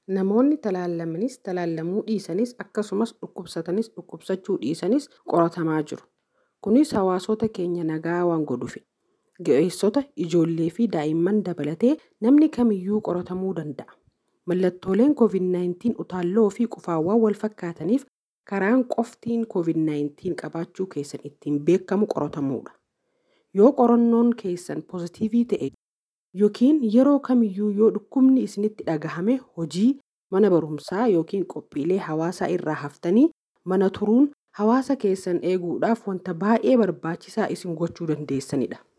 Namoonni talaallamanis talaallamuu dhiisanis akkasumas dhukkubsatanis dhukkubsachuu dhiisanis qoratamaa jiru. Kunis hawaasota keenya nagaa waan godhuuf ga'eessota, ijoollee fi daa'imman dabalatee namni kamiyyuu qoratamuu danda'a. Mallattooleen COVID-19 utaalloo fi qufaawwan wal fakkaataniif karaan qoftiin COVID-19 qabaachuu keessan ittiin beekamu qoratamuudha. Yoo qorannoon keessan pozitiivii ta'e yookiin yeroo kamiyyuu yoo dhukkubni isinitti dhagahame hojii mana barumsaa yookiin qophiilee hawaasaa irraa haftanii mana turuun hawaasa keessan eeguudhaaf wanta baay'ee barbaachisaa isin gochuu dandeessanidha.